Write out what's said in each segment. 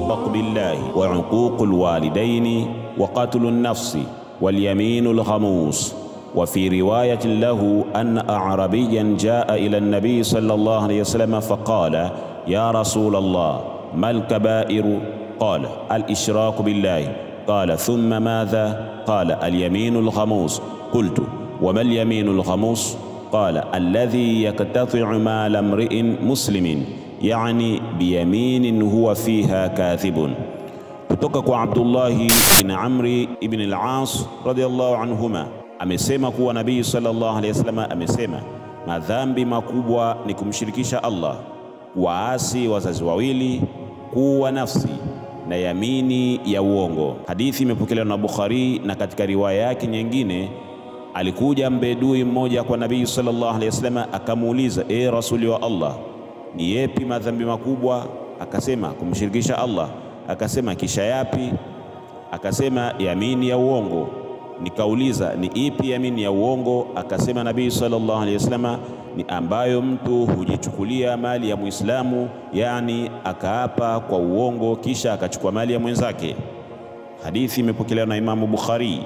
بالله وعقوق الوالدين وقتل النفس واليمين الغموس وفي رواية له أن أعربيا جاء إلى النبي صلى الله عليه وسلم فقال يا رسول الله ما الكبائر قال الإشراك بالله قال ثم ماذا قال اليمين الغموس قلت وما اليمين الغموس قال الذي يقتطع مال امرئ مسلم يعني بيمين هو فيها كاذب kutoka kwa Abdullahi bin Amri ibn al-As radiyallahu anhuma amesema kuwa Nabii sallallahu alayhi wasallam amesema madhambi makubwa ni kumshirikisha Allah, waasi wazazi wawili, kuwa nafsi na yamini ya uongo. Hadithi imepokelewa na Bukhari, na katika riwaya yake nyingine alikuja mbedui mmoja kwa Nabii sallallahu alayhi wasallam akamuuliza, e rasuli wa Allah, ni yepi madhambi makubwa? Akasema kumshirikisha Allah. Akasema kisha yapi? Akasema yamini ya uongo. Nikauliza ni ipi yamini ya uongo? Akasema Nabii sallallahu alaihi wasallam ni ambayo mtu hujichukulia mali ya Muislamu, yani akaapa kwa uongo kisha akachukua mali ya mwenzake. Hadithi imepokelewa na Imamu Bukhari.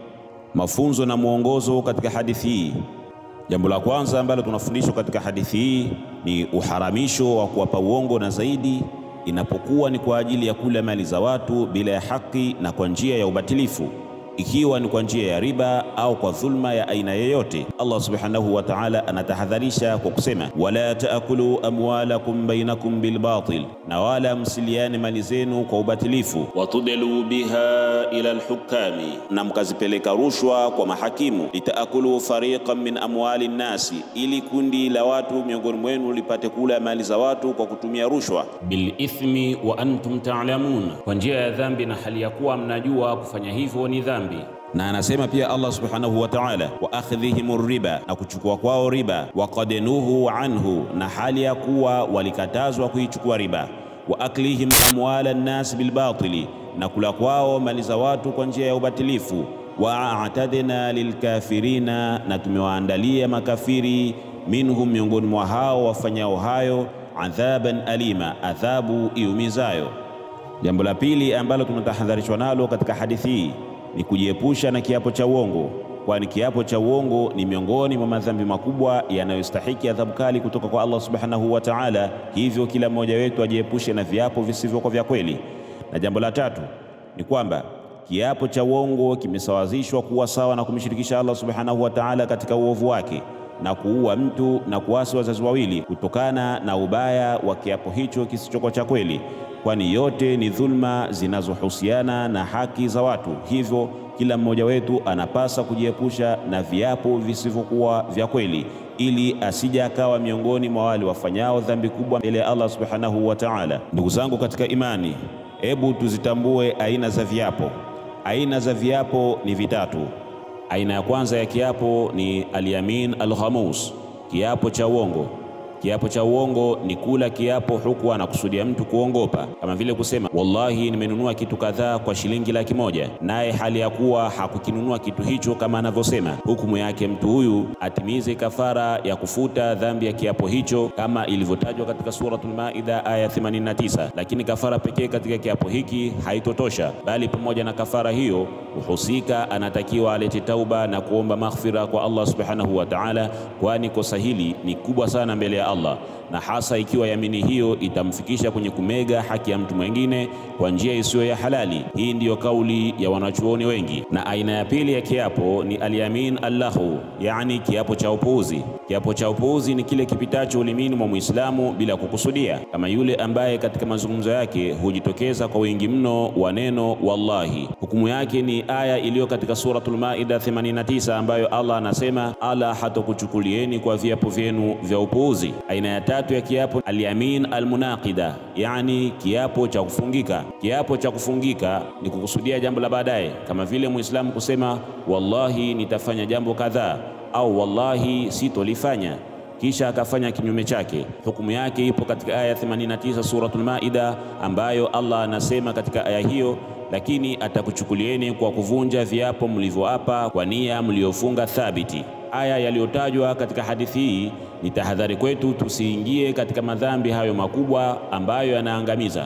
Mafunzo na mwongozo katika hadithi hii. Jambo la kwanza ambalo tunafundishwa katika hadithi hii ni uharamisho wa kuwapa uongo, na zaidi inapokuwa ni kwa ajili ya kula mali za watu bila ya haki na kwa njia ya ubatilifu, ikiwa ni kwa njia ya riba au kwa dhulma ya aina yoyote. Allah subhanahu wa ta'ala anatahadharisha kwa kusema, wala taakulu amwalakum bainakum bilbatil, na wala msiliane mali zenu kwa ubatilifu. Watudelu biha ila alhukami, na mkazipeleka rushwa kwa mahakimu. Litaakulu fariqan min amwali nnasi, ili kundi la watu miongoni mwenu lipate kula mali za watu kwa kutumia rushwa. Bilithmi wa antum ta'lamun, kwa njia ya dhambi na hali ya kuwa mnajua kufanya hivyo ni dhambi na anasema pia Allah subhanahu wa ta'ala, wa akhdhihim riba, na kuchukua kwao riba, wa qad nuhu anhu, na hali ya kuwa walikatazwa kuichukua riba, wa aklihim amwala nnas bilbatili, na kula kwao mali za watu kwa njia ya ubatilifu, wa a'tadna lilkafirina, na tumewaandalia makafiri, minhum, miongoni mwa hao wafanyao hayo, adhaban alima, adhabu iumizayo. Jambo la pili ambalo tunatahadharishwa nalo katika hadithi hii ni kujiepusha na kiapo cha uongo, kwani kiapo cha uongo ni miongoni mwa madhambi makubwa yanayostahiki adhabu kali kutoka kwa Allah subhanahu wa ta'ala. Hivyo kila mmoja wetu ajiepushe na viapo visivyokuwa vya kweli. Na jambo la tatu ni kwamba kiapo cha uongo kimesawazishwa kuwa sawa na kumshirikisha Allah subhanahu wa ta'ala katika uovu wake na kuua mtu na kuasi wazazi wawili, kutokana na ubaya wa kiapo hicho kisichokuwa cha kweli kwani yote ni dhulma zinazohusiana na haki za watu. Hivyo kila mmoja wetu anapasa kujiepusha na viapo visivyokuwa vya kweli, ili asije akawa miongoni mwa wale wafanyao dhambi kubwa mbele ya Allah subhanahu wa ta'ala. Ndugu zangu katika imani, hebu tuzitambue aina za viapo. Aina za viapo ni vitatu. Aina ya kwanza ya kiapo ni alyamin alghamus, kiapo cha uongo. Kiapo cha uongo ni kula kiapo huku anakusudia mtu kuongopa, kama vile kusema wallahi, nimenunua kitu kadhaa kwa shilingi laki moja, naye hali ya kuwa hakukinunua kitu hicho kama anavyosema. Hukumu yake mtu huyu atimize kafara ya kufuta dhambi ya kiapo hicho kama ilivyotajwa katika Suratul Maida aya 89. Lakini kafara pekee katika kiapo hiki haitotosha, bali pamoja na kafara hiyo mhusika anatakiwa alete tauba na kuomba maghfira kwa Allah subhanahu wa ta'ala, kwani kosa hili ni kubwa sana mbele ya Allah na hasa ikiwa yamini hiyo itamfikisha kwenye kumega haki ya mtu mwingine kwa njia isiyo ya halali. Hii ndiyo kauli ya wanachuoni wengi. Na aina ya pili ya kiapo ni alyamin allahu, yani kiapo cha upuuzi. Kiapo cha upuuzi ni kile kipitacho ulimini mwa Muislamu bila kukusudia, kama yule ambaye katika mazungumzo yake hujitokeza kwa wingi mno wa neno wallahi. Hukumu yake ni aya iliyo katika Suratul Maida 89 ambayo Allah anasema, ala hatokuchukulieni kwa viapo vyenu vya upuuzi. Aina ya tatu ya kiapo alyamin almunaqida, yani kiapo cha kufungika. Kiapo cha kufungika ni kukusudia jambo la baadaye, kama vile Muislamu kusema wallahi nitafanya jambo kadhaa au wallahi sitolifanya kisha akafanya kinyume chake. Hukumu yake ipo katika aya 89 Suratul Maida, ambayo Allah anasema katika aya hiyo, lakini atakuchukulieni kwa kuvunja viapo mlivyoapa kwa nia mliofunga thabiti. Aya yaliyotajwa katika hadithi hii ni tahadhari kwetu tusiingie katika madhambi hayo makubwa ambayo yanaangamiza.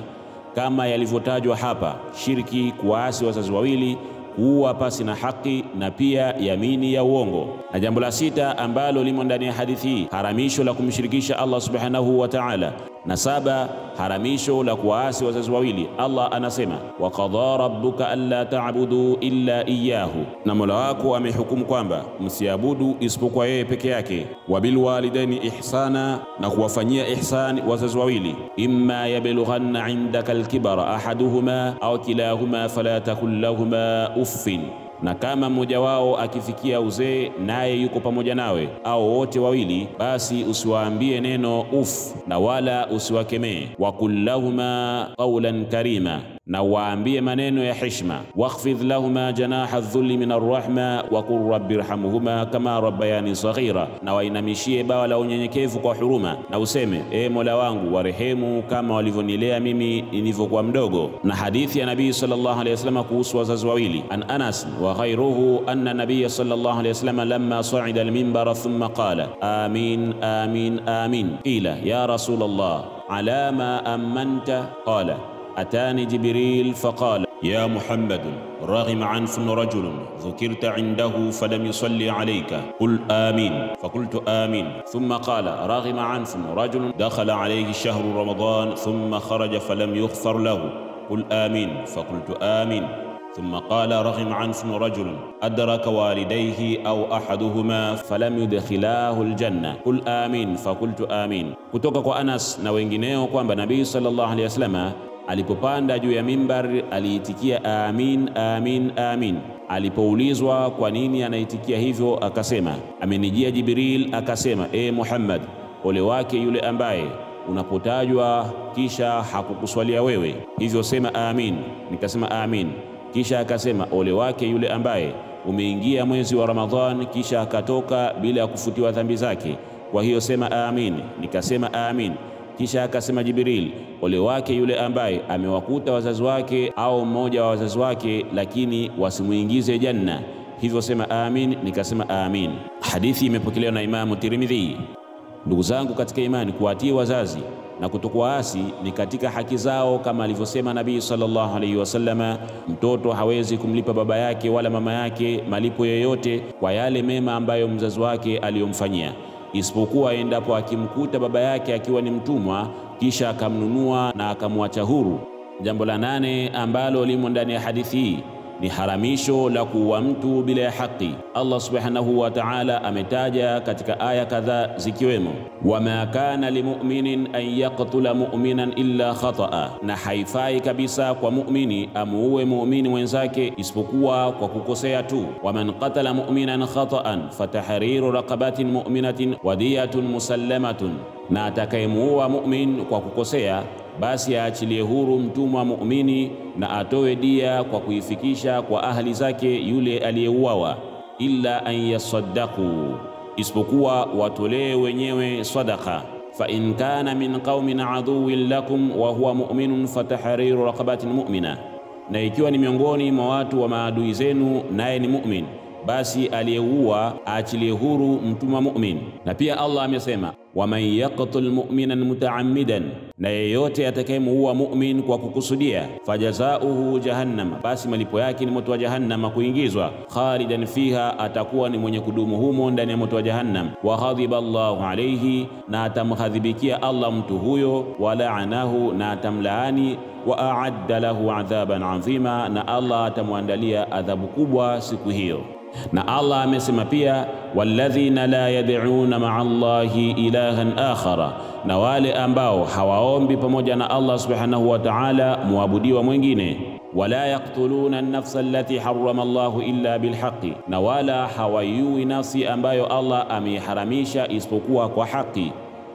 kama yalivyotajwa hapa: shirki, kuwaasi wazazi wawili, kuua pasi na haki, na pia yamini ya uongo. Na jambo la sita ambalo limo ndani ya hadithi hii, haramisho la kumshirikisha Allah subhanahu wa ta'ala na saba, haramisho la kuwaasi wazazi wawili. Allah anasema wa qadha rabbuka alla ta'budu illa iyyahu, na Mola wako amehukumu kwamba msiabudu isipokuwa yeye peke yake. Wa bil walidaini ihsana, na kuwafanyia ihsani wazazi wawili. Imma yablughanna indaka alkibara ahaduhuma au kilahuma fala takul lahuma uffin na kama mmoja wao akifikia uzee naye yuko pamoja nawe au wote wawili, basi usiwaambie neno uf na wala usiwakemee. Wakul lahuma qawlan karima, na waambie maneno ya heshima. Wakhfidh lahuma janaha dhulli min arrahma wakul rabbi rhamhuma kama rabbayani saghira, na wainamishie bawa la unyenyekevu kwa huruma, na useme e Mola wangu warehemu kama walivyonilea mimi nilivyokuwa mdogo. Na hadithi ya Nabii sallallahu alayhi wasallam kuhusu wazazi wawili, an Anas wa ghayruhu anna nabiyya sallallahu alayhi wasallam lamma sa'ida al-minbara thumma qala amin amin amin qila ya rasul Allah ala ma amanta qala atani jibril faqala ya muhammad رغم عنف رجل ذكرت عنده فلم يصلي عليك قل آمين فقلت آمين ثم قال رغم عنف رجل دخل عليه شهر رمضان ثم خرج فلم يغفر له قل آمين فقلت آمين ثم قال رغم عنف رجل أدرك والديه أو أحدهما فلم يدخلاه الجنة قل آمين فقلت آمين kutoka kwa Anas na wengineo kwamba Nabii sallallahu alaihi wasallam alipopanda juu ya mimbar aliitikia amin amin amin. Alipoulizwa kwa nini anaitikia hivyo, akasema amenijia Jibril akasema, e Muhammad, ole wake yule ambaye unapotajwa kisha hakukuswalia wewe, hivyo sema amin. Nikasema amin. Kisha akasema ole wake yule ambaye umeingia mwezi wa Ramadhan kisha akatoka bila ya kufutiwa dhambi zake, kwa hiyo sema amin. Nikasema amin. Kisha akasema Jibril, ole wake yule ambaye amewakuta wazazi wake au mmoja wa wazazi wake, lakini wasimuingize janna, hivyo sema amin. Nikasema amin. Hadithi imepokelewa na Imamu Tirmidhi. Ndugu zangu katika imani, kuwatii wazazi na kutokuwaasi ni katika haki zao, kama alivyosema Nabii sallallahu alaihi wasallama, mtoto hawezi kumlipa baba yake wala mama yake malipo yoyote kwa yale mema ambayo mzazi wake aliyomfanyia isipokuwa endapo akimkuta baba yake akiwa ni mtumwa kisha akamnunua na akamwacha huru. Jambo la nane ambalo limo ndani ya hadithi hii ni haramisho la kuua mtu bila ya haki. Allah subhanahu wa ta'ala ametaja katika aya kadhaa zikiwemo, wama kana limuminin an yaqtula muminan illa khataa, na haifai kabisa kwa muumini amuue muumini mwenzake isipokuwa kwa kukosea tu. Waman qatala muminan khataan fatahriru raqabatin muminatin wadiyatun musallamatun, na atakayemuua mumin kwa kukosea basi aachilie huru mtumwa muumini na atoe dia kwa kuifikisha kwa ahli zake yule aliyeuawa. Illa an yasaddaqu, isipokuwa watolee wenyewe sadaka. Fa in kana min qaumin aduwin lakum wa huwa mu'minun fatahriru raqabatin mu'mina, na ikiwa ni miongoni mwa watu wa maadui zenu naye ni mu'min basi aliyeua aachilie huru mtumwa mu'min. Na pia Allah amesema waman yaqtul mu'minan mutaammidan, na yeyote atakayemuua mu'min kwa kukusudia, fajazauhu jahannam, basi malipo yake ni moto wa jahannama kuingizwa, khalidan fiha, atakuwa ni mwenye kudumu humo ndani ya moto wa jahannam. Wa ghadhiba Allahu alayhi, na atamghadhibikia Allah mtu huyo, wa laanahu, na atamlaani wa aadda lahu adhaban adhima, na Allah atamwandalia adhabu kubwa siku hiyo. Na Allah amesema pia, walladhina la yad'una ma'a Allahi ilahan akhara, na wale ambao hawaombi pamoja na Allah subhanahu wa ta'ala muabudiwa mwingine. Wala yaqtuluna an-nafsa allati harrama Allahu illa bilhaqi, na wala hawaiui nafsi ambayo Allah ameiharamisha isipokuwa kwa haki.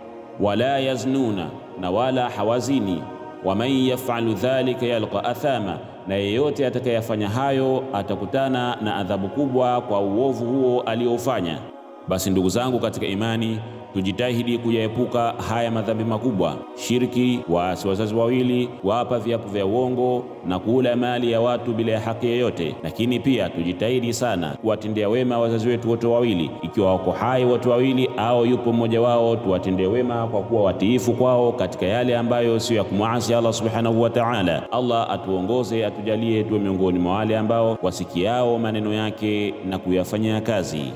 Wala yaznuna, na wala hawazini. Waman yaf'alu dhalika yalqa athama na yeyote atakayefanya hayo atakutana na adhabu kubwa kwa uovu huo aliofanya. Basi ndugu zangu katika imani, tujitahidi kuyaepuka haya madhambi makubwa: shirki, waasi wazazi wawili, kuapa viapo vya uongo na kula mali ya watu bila ya haki yoyote. Lakini pia tujitahidi sana kuwatendea wema wazazi wetu wote wawili, ikiwa wako hai wote wawili au yupo mmoja wao, tuwatendee wema kwa kuwa watiifu kwao katika yale ambayo sio ya kumwasi Allah subhanahu wa ta'ala. Allah atuongoze, atujalie tuwe miongoni mwa wale ambao wasikiao maneno yake na kuyafanyia kazi.